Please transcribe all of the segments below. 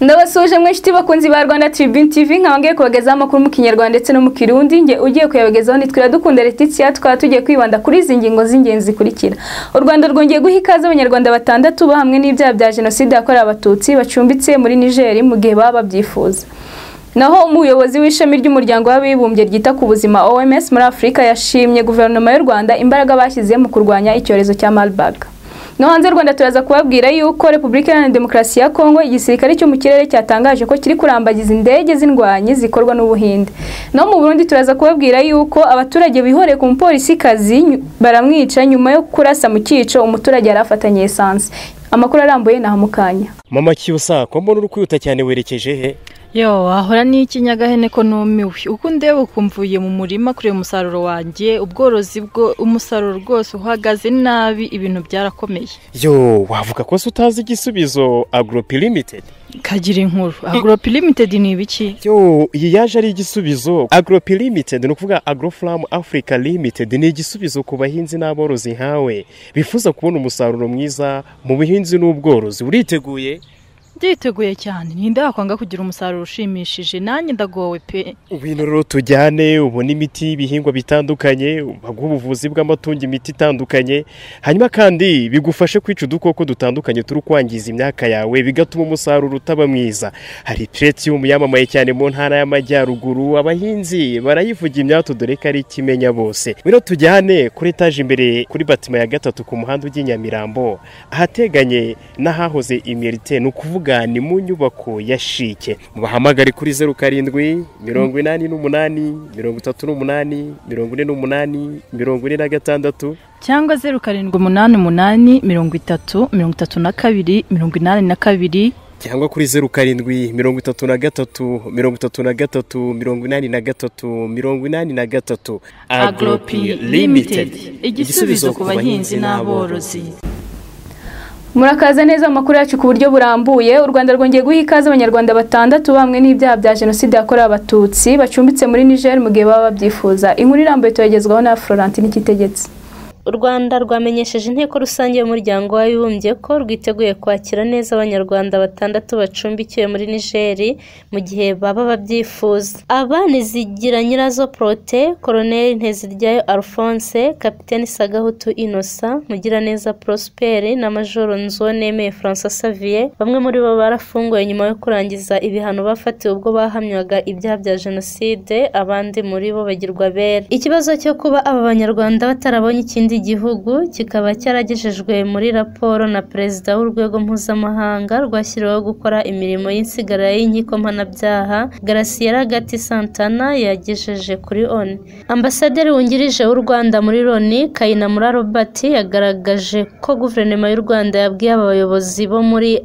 ndabasuje mwinshi bakunzi ba rwanda tribune tv nkaba ngiye kubagezaho amakuru mu kinyarwanda ndetse no mu kirundi nge ugiye kuyabagezaho ni dukunda letizia tukaba tugiye kwibanda kuri izi ngingo z'ingenzi zikurikira u rwanda rwongeye guha ikaze abanyarwanda batandatu bahamwe n'ibyaha bya jenoside yakorewe abatutsi bacumbitse muri nigeri mu gihe baba babyifuza naho umuyobozi w'ishami ry'umuryango w'abibumbye ryita ku buzima oms muri afurika yashimye guverinoma y'u rwanda imbaraga bashyize mu kurwanya icyorezo cya marburg no hanze rwanda turaza kubabwira yuko repubulika iharanira demokarasi ya kongo igisirikare cyo mu kirere cyatangaje ko kiri kurambagiza indege z'indwanyi zikorwa n'ubuhinde no mu burundi turaza kubabwira yuko abaturage bihoreye ku mupolisikazi baramwica nyuma yo kurasa mu cyico umuturage yari afatanye esanse amakuru arambuye ni mukanya mama kiyosa ko mbona uri kwihuta cyane werekeje he yo wahora n'ikinyagahene ko numiwe uko ndeba ukumvuye mu murima kureba umusaruro wanjye ubworozi bwo umusaruro rwose uhagaze nabi ibintu byarakomeye yo wavuga ko se utazi igisubizo agoropi limitedi kagira inkuru agoropi limitedi ni ibiki yo iyi yaje ari igisubizo agoropi limitedi ni ukuvuga agorofuramu afurika limitedi ni igisubizo ku bahinzi n'aborozi nkawe bifuza kubona umusaruro mwiza mu buhinzi n'ubworozi uriteguye nditeguye cyane ninde wakwanga kugira umusaruro ushimishije nanjye ndagowe pe ibintu rero tujyane ubona imiti y'ibihingwa bitandukanye baguha ubuvuzi bw'amatungo imiti itandukanye hanyuma kandi bigufashe kwica udukoko dutandukanye turi kwangiza imyaka yawe bigatuma umusaruro utaba mwiza hari puretiyumu yamamaye cyane mu ntara y'amajyaruguru abahinzi barayivuga imyato dore ko ari ikimenya bose rero tujyane kuri etaje imbere kuri batima ya gatatu ku muhanda ujya i nyamirambo ahateganye n'ahahoze imirite ni ukuvuga ni mu nyubako ya shike mubahamagare kuri zeru karindwi mirongo inani n'umunani mirongo itatu n'umunani mirongo ine n'umunani mirongo ine na gatandatu cyangwa zeru karindwi umunani umunani mirongo itatu mirongo itatu na kabiri mirongo inani na kabiri cyangwa kuri zeru karindwi mirongo itatu na gatatu mirongo itatu na gatatu mirongo inani na gatatu mirongo inani na gatatu agoropi limitedi igisubizo ku bahinzi n'aborozi murakaza neza amakuru yacu ku buryo burambuye u rwanda rwongeye guha ikaze abanyarwanda batandatu bamwe n'ibyaha bya jenoside yakorewe abatutsi bacumbitse muri niger mu gihe baba babyifuza inkuru irambuye turagezwaho na florentine ikitegetse u rwanda rwamenyesheje inteko rusange y'umuryango w'abibumbye ko rwiteguye kwakira neza abanyarwanda batandatu bacumbikiwe muri nigeri mu gihe baba babyifuza aba ni zigira nyirazo porote koroneri nteziryayo alphonse kapitani sagahutu inosa mugiraneza prosperi na majoro nzoneme francois savier bamwe muri bo barafunguwe nyuma yo kurangiza ibihano bafatiwe ubwo bahamywaga ibyaha bya jenoside abandi muri bo bagirwa bera ikibazo cyo kuba aba banyarwanda batarabonye ikindi igihugu kikaba cyaragejejwe muri raporo na perezida w'urwego mpuzamahanga rwashyiriweho gukora imirimo y'insigara y'inkiko mpanabyaha garasiyera gati santana yagejeje kuri oni ambasaderi wungirije w'u rwanda muri loni kayinamura robert yagaragaje ko guverinoma y'u rwanda yabwiye aba bayobozi bo muri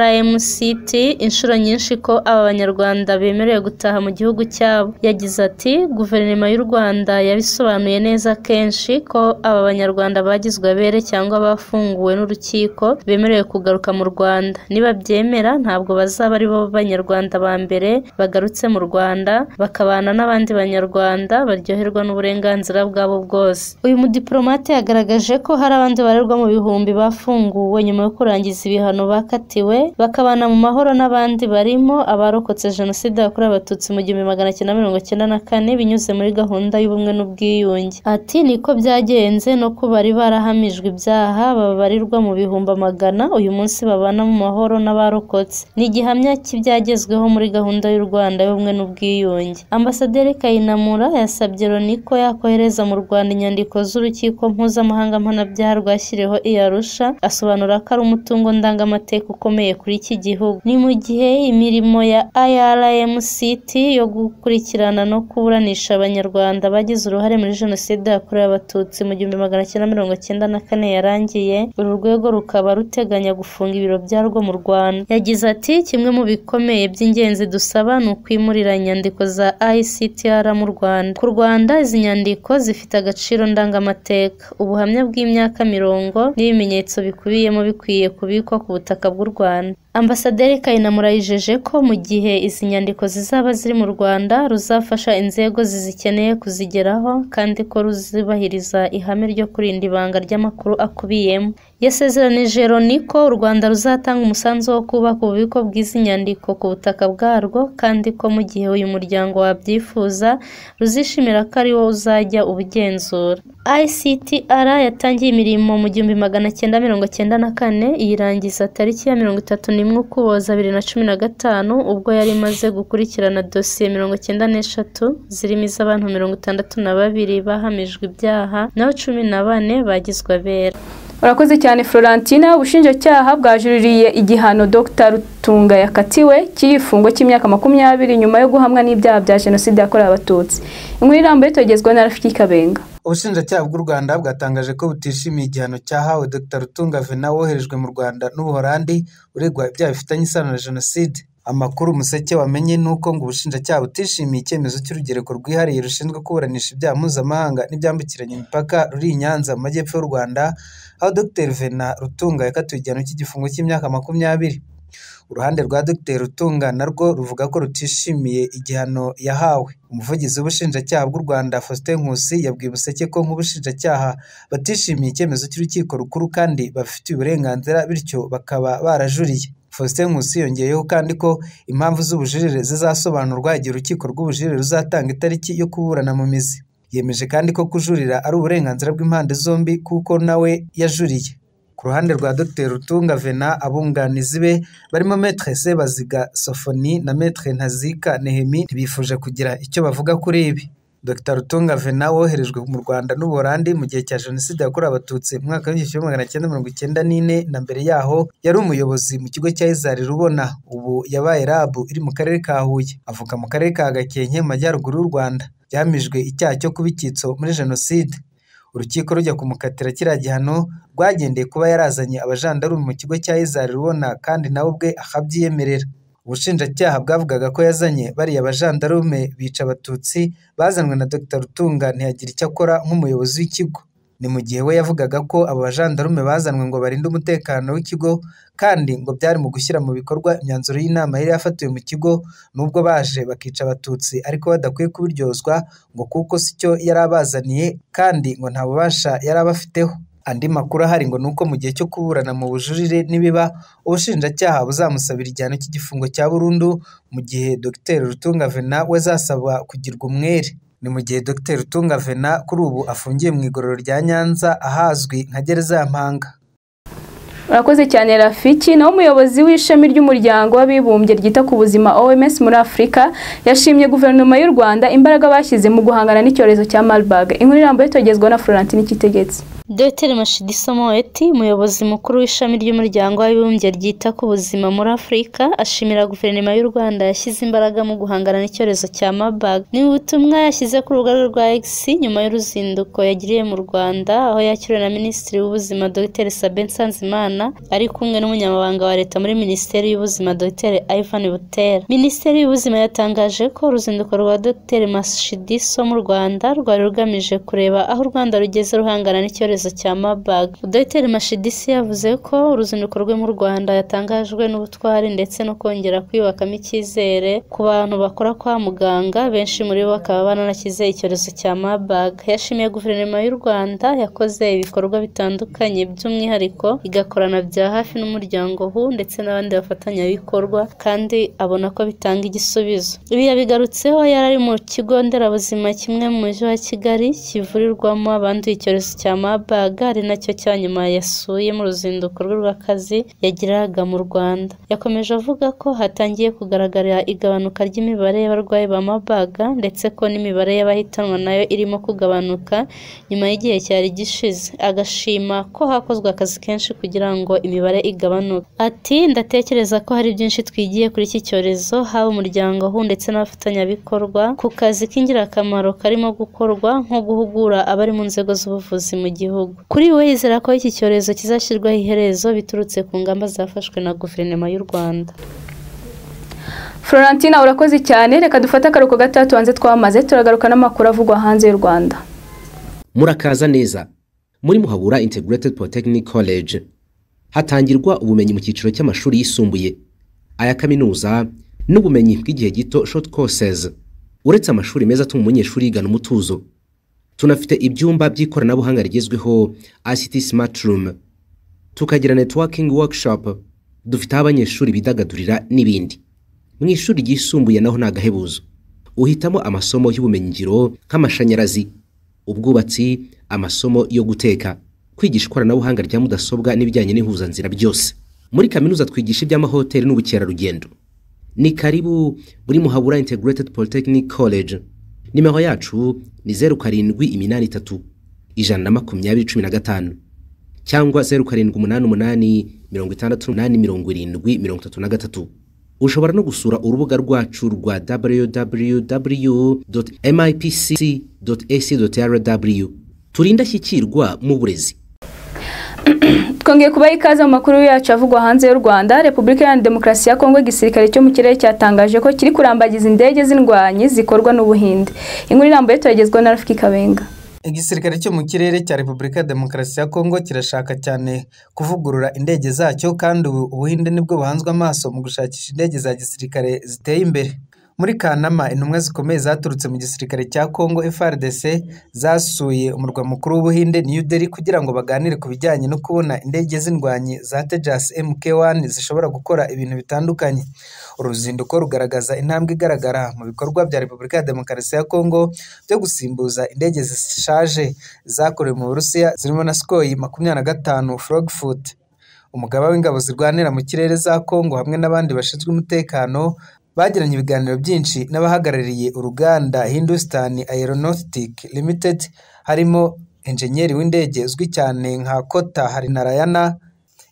irmct inshuro nyinshi ko aba banyarwanda bemerewe gutaha mu gihugu cyabo yagize ati guverinoma y'u rwanda yabisobanuye neza kenshi ko aba abanyarwanda bagizwe abere cyangwa bafunguwe n'urukiko bemerewe kugaruka mu rwanda nibabyemera ntabwo bazaba ari bo banyarwanda ba mbere bagarutse mu rwanda bakabana n'abandi banyarwanda baryoherwa n'uburenganzira bwabo bwose uyu mudiplomate yagaragaje ko hari abandi barerwa mu bihumbi bafunguwe nyuma yo kurangiza ibihano bakatiwe bakabana mu mahoro n'abandi barimo abarokotse jenoside yakorewe abatutsi mu gihumbi magana cyenda mirongo cyenda na kane binyuze muri gahunda y'ubumwe n'ubwiyunge ati niko byagenze no ko bari barahamijwe ibyaha babarirwa mu bihumbi amagana uyu munsi babana mu mahoro n'abarokotse ni igihamya cy'ibyagezweho muri gahunda y'u rwanda y'ubumwe n'ubwiyunge ambasaderi kayinamura yasabye loni ko yakohereza mu rwanda inyandiko z'urukiko mpuzamahanga mpanabyaha rwashyiriweho iyarusha asobanura ko ari umutungo ndangamateka ukomeye kuri iki gihugu ni mu gihe imirimo ya irmct yo gukurikirana no kuburanisha abanyarwanda bagize uruhare muri jenoside yakorewe abatutsi mu gihumbi magana cyenda mirongo cyenda na kane yarangiye uru rwego rukaba ruteganya gufunga ibiro byarwo mu rwanda yagize ati kimwe mu bikomeye by'ingenzi dusaba ni ukwimurira inyandiko za ictr mu rwanda ku rwanda izi nyandiko zifite agaciro ndangamateka ubuhamya bw'imyaka mirongo n'ibimenyetso bikubiyemo bikwiye kubikwa ku butaka bw'u rwanda ambasaderi kayinamura yijeje ko mu gihe izi nyandiko zizaba ziri mu rwanda ruzafasha inzego zizikeneye kuzigeraho kandi ko ruzubahiriza ihame ryo kurinda ibanga ry'amakuru akubiyemo yasezeranije loni ko u rwanda ruzatanga umusanzu wo kubaka ububiko bw'izi nyandiko ku butaka bwarwo kandi ko mu gihe uyu muryango wabyifuza ruzishimira ko ari wo uzajya ubugenzura ICTR yatangiye imirimo mu gihumbi magana cyenda mirongo cyenda na kane iyirangiza tariki ya mirongo itatu n'imwe ukuboza bibiri na cumi na gatanu ubwo yari imaze gukurikirana dosiye mirongo cyenda n'eshatu zirimo iz'abantu mirongo itandatu na babiri bahamijwe ibyaha naho cumi na bane bagizwe abera urakoze cyane florentine ubushinjacyaha bwajuririye igihano dr rutunga yakatiwe cy'igifungo cy'imyaka makumyabiri nyuma yo guhamwa n'ibyaha bya jenoside yakorewe abatutsi inkuru irambuye itogezwa na rafiki kabenga ubushinjacyaha bw'u rwanda bwatangaje ko butishimiye igihano cyahawe dr rutunga vena woherejwe mu rwanda n'ubuhorandi uregwa ibyaha bifitanye isano na jenoside amakuru umuseke wamenye ni uko ngo ubushinjacyaha butishimiye icyemezo cy'urugereko rwihariye rushinzwe kuburanisha ibyaha mpuzamahanga n'ibyambukiranya imipaka ruri i nyanza mu majyepfo y'u rwanda aho dr vena rutunga yakatiwe igihano cy'igifungo cy'imyaka makumyabiri uruhande rwa dr rutunga narwo ruvuga ko rutishimiye igihano yahawe umuvugizi w'ubushinjacyaha bw'u rwanda faustin nkusi yabwiye ubuseke ko nk'ubushinjacyaha batishimiye icyemezo cy'urukiko rukuru kandi babifitiye uburenganzira bityo bakaba barajuriye faustin nkusi yongeyeho kandi ko impamvu z'ubujurire zizasobanurwa igihe urukiko rw'ubujurire ruzatanga itariki yo kuburana mu mizi yemeje kandi ko kujurira ari uburenganzira bw'impande zombi kuko nawe yajuriye ku ruhande rwa dr rutunga vena abunganizi be barimo metre sebaziga sofoni na metre ntazika nehemi ntibifuje kugira icyo bavuga kuri ibi dr rutunga vena woherejwe mu rwanda n'ubuholandi mu gihe cya jenoside yakorewe abatutsi mu mwaka w'igihumbi kimwe magana cyenda mirongo icyenda n'ine na mbere yaho yari umuyobozi mu kigo cya izari rubona ubu yabaye rabu iri mu karere ka huye avuka mu karere ka gakenke mu majyaruguru y'u rwanda yamijwe icyaha cyo kuba icyitso muri jenoside urukiko rujya kumukatira kiriya gihano rwagendeye kuba yarazanye abajandarume mu kigo cya izari rubona kandi nawe ubwe akabyiyemerera ubushinjacyaha bwavugaga ko yazanye bariya bajandarume bica abatutsi bazanwe na dr rutunga ntiyagira icyo akora nk'umuyobozi w'ikigo ni mu gihe we yavugaga ko abo bajandarume bazanwe ngo barinde umutekano w'ikigo kandi ngo byari mu gushyira mu bikorwa imyanzuro y'inama yari yafatiwe mu kigo nubwo baje bakica abatutsi ariko badakwiye kubiryozwa ngo kuko si cyo yari abazaniye kandi ngo nta bubasha yari abafiteho andi makuru ahari ngo ni uko mu gihe cyo kuburana mu bujurire nibiba ubushinjacyaha buzamusabira igihano cy'igifungo cya burundu mu gihe dr rutunga vena we azasaba kugirwa umwere ni mu gihe dr rutunga vena kuri ubu afungiye mu igororo rya nyanza ahazwi nka gereza ya mpanga urakoze cyane rafiki nawe umuyobozi w'ishami ry'umuryango w'abibumbye ryita ku buzima oms muri afurika yashimye guverinoma y'u rwanda imbaraga bashyize mu guhangana n'icyorezo cya marburg inkuru irambuye itogezwa na florentine ikitegetse dr mashidi somoeti umuyobozi mukuru w'ishami ry'umuryango w'abibumbye ryita ku buzima muri afurika ashimira guverinoma y'u rwanda yashyize imbaraga mu guhangana n'icyorezo cya marburg ni ubutumwa yashyize ku rubuga rwa x nyuma y'uruzinduko yagiriye mu rwanda aho yakiriwe na minisitiri w'ubuzima dr sabin nsanzimana ari kumwe n'umunyamabanga wa leta muri minisiteri y'ubuzima dr ivan butera minisiteri y'ubuzima yatangaje ko uruzinduko rwa dr mashidiso mu rwanda rwari rugamije kureba aho u rwanda rugeze ruhangana n'icyorezo cya mabag dr mashidisi yavuze ko uruzinduko rwe mu rwanda yatangajwe n'ubutwari ndetse no kongera kwiyubakamo icyizere ku bantu bakora kwa muganga benshi muri bo bakaba bananakize icyorezo cya mabag yashimiye guverinoma y'u rwanda yakoze ibikorwa bitandukanye by'umwihariko igakorana bya hafi n'umuryango hu ndetse n'abandi bafatanyabikorwa kandi abona ko bitanga igisubizo ibi yabigarutseho yari ari mu kigo nderabuzima kimwe mu mujyi wa kigali kivurirwamo abanduye icyorezo cya mabaga ari nacyo cya nyuma yasuye mu ruzinduko rwe rw'akazi yagiraga mu rwanda yakomeje avuga ko hatangiye kugaragara igabanuka ry'imibare y'abarwayi ba mabaga ndetse ko n'imibare y'abahitanwa nayo irimo kugabanuka nyuma y'igihe cyari gishize agashima ko hakozwe akazi kenshi kugira ngo ngo imibare igabanuke ati ndatekereza ko hari byinshi twigiye kuri iki cyorezo haba umuryango hu ndetse n'abafatanyabikorwa ku kazi k'ingirakamaro karimo gukorwa nko guhugura abari mu nzego z'ubuvuzi mu gihugu kuri we yizera ko iki cyorezo kizashyirwaho iherezo biturutse ku ngamba zafashwe na guverinoma y'u rwanda florentine urakoze cyane reka dufate akaruhuko gatoya tubanze twamaze turagaruka n'amakuru avugwa hanze y'u rwanda murakaza neza muri muhabura integrated polytechnic college hatangirwa ubumenyi mu cyiciro cy'amashuri yisumbuye aya kaminuza n'ubumenyi bw'igihe gito short courses uretse amashuri meza atuma umunyeshuri yigana umutuzo tunafite ibyumba by'ikoranabuhanga rigezweho ICT Smart Room tukagira networking workshop dufite aho abanyeshuri bidagadurira n'ibindi mu ishuri ryisumbuye naho ni agahebuzo uhitamo amasomo y'ubumenyingiro nk'amashanyarazi ubwubatsi amasomo yo guteka kwigisha ikoranabuhanga rya mudasobwa n'ibijyanye n'ihuzanzira byose muri kaminuza twigisha iby'amahoteli n'ubukerarugendo ni karibu muri muhabura integrated polytechnic college nimero yacu ni zeru karindwi iminani itatu ijana na makumyabiri cumi na gatanu cyangwa zeru karindwi umunani umunani mirongo itandatu umunani mirongo irindwi mirongo itatu na gatatu ushobora no gusura urubuga rwacu rwa www.mipc.ac.rw turi indashyikirwa mu burezi twongeye kubaha ikaze mu makuru yacu avugwa hanze y'u rwanda repubulika iharanira demokarasi ya kongo igisirikare cyo mu kirere cyatangaje ko kiri kurambagiza indege z'indwanyi zikorwa n'ubuhinde inkuru irambuye turagezwa na rafiki kabenga igisirikare cyo mu kirere cya repubulika ya demokarasi ya kongo kirashaka cyane kuvugurura indege zacyo kandi ubu ubuhinde nibwo buhanzwe amaso mu gushakisha indege za gisirikare ziteye imbere muri kanama intumwa zikomeye zaturutse mu gisirikare cya kongo frdc zasuye umurwa mukuru w'ubuhinde new delhi kugira ngo baganire ku bijyanye no kubona indege z'indwanyi za tejas mk1 zishobora gukora ibintu bitandukanye uruzinduko rugaragaza intambwe igaragara mu bikorwa bya repubulika ya demokarasi ya kongo byo gusimbuza indege zishaje zakorewe mu burusiya zirimo na skoyi makumyabiri na gatanu frogfoot umugaba w'ingabo zirwanira mu kirere za kongo hamwe n'abandi bashinzwe umutekano bagiranye ibiganiro byinshi n'abahagarariye uruganda hindusitani aeronotike limitedi harimo enjenyeri w'indege uzwi cyane nka kota harinarayana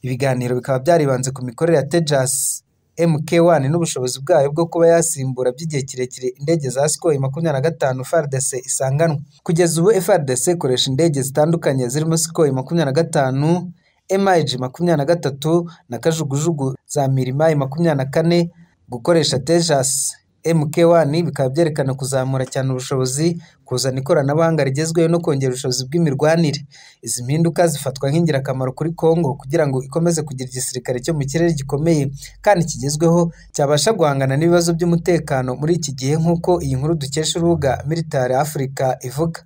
ibiganiro bikaba byaribanze ku mikorere ya tejasi mk1 n'ubushobozi bwayo bwo kuba yasimbura by'igihe kirekire indege za sikoyi makumyabiri na gatanu frdc isanganwa kugeza ubu frdc ikoresha indege zitandukanye zirimo sikoyi makumyabiri na gatanu emage makumyabiri na gatatu na kajugujugu za mirimayi makumyabiri na kane gukoresha tejasi mk1 bikaba byerekana kuzamura cyane ubushobozi kuzana ikoranabuhanga rigezweho no kongera ubushobozi bw'imirwanire izi mpinduka zifatwa nk'ingirakamaro kuri kongo kugira ngo ikomeze kugira igisirikare cyo mu kirere gikomeye kandi kigezweho cyabasha guhangana n'ibibazo by'umutekano muri iki gihe nk'uko iyi nkuru dukesha urubuga military africa ivuga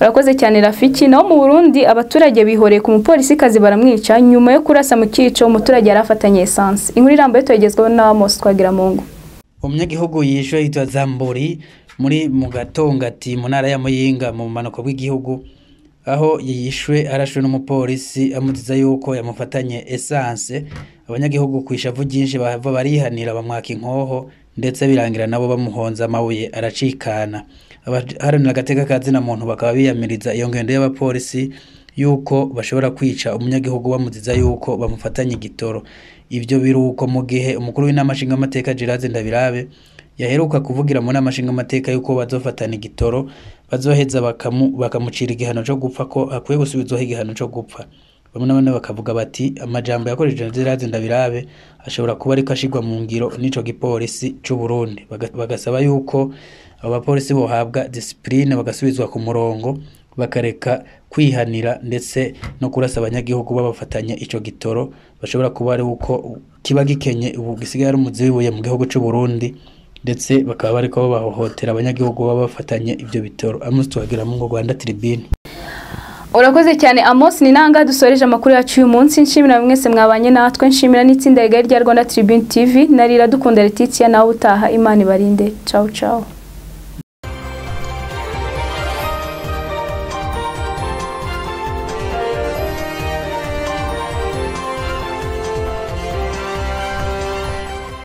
urakoze cyane rafiki naho mu burundi abaturage bihoreye ku mupolisikazi baramwica nyuma yo kurasa mu cyico umuturage yari afatanye esanse inkuru irambuye tuyagezweho na amos twagiramungu umunyagihugu yishyuwe yitwa zamburi muri mu gatongati mu ntara ya muyinga mu bumanuko bw'igihugu aho yishyuwe arashwe n'umupolisi amutiza yuko yamufatanye esanse abanyagihugu ku ishavu ryinshi bava barihanira bamwaka inkoho ndetse birangira nabo bamuhonze amabuye aracikana abaharanira agateka ka zina muntu bakaba biyamiriza iyo ngendo y'abapolisi yuko bashobora kwica umunyagihugu bamuziza yuko bamufatanye igitoro ibyo biri uko mu gihe umukuru w'inama nshingamateka Gerard Ndabirabe yaheruka kuvugira mu nama nshingamateka yuko bazofatana igitoro bazoheza bakamucira igihano cyo gupfa ko akwiye gusubizwaho igihano cyo gupfa bamwe na bamwe bakavuga bati amajambo yakoresheje Gerard Ndabirabe ashobora kuba ariko ashigwa mu ngiro n'ico gipolisi cy'u Burundi bagasaba yuko abo bapolisi bohabwa disipurine bagasubizwa ku murongo bakareka kwihanira ndetse no kurasa abanyagihugu babafatanya icyo gitoro bashobora kuba ari uko kiba gikenye ubu gisigaye ari umuzibibuye mu gihugu cy'u Burundi ndetse bakaba bariko bahohotera abanyagihugu baba bafatanye ibyo bitoro amusi tuhagira mu Rwanda tribune urakoze cyane amos ni nanga dusoreje amakuru yacu uyu munsi nshimira mwese mwabanye natwe nshimira n'itsinda rigari rya rwanda tribune tv narira dukunda letitia nawe utaha imana ibarinde ciao ciao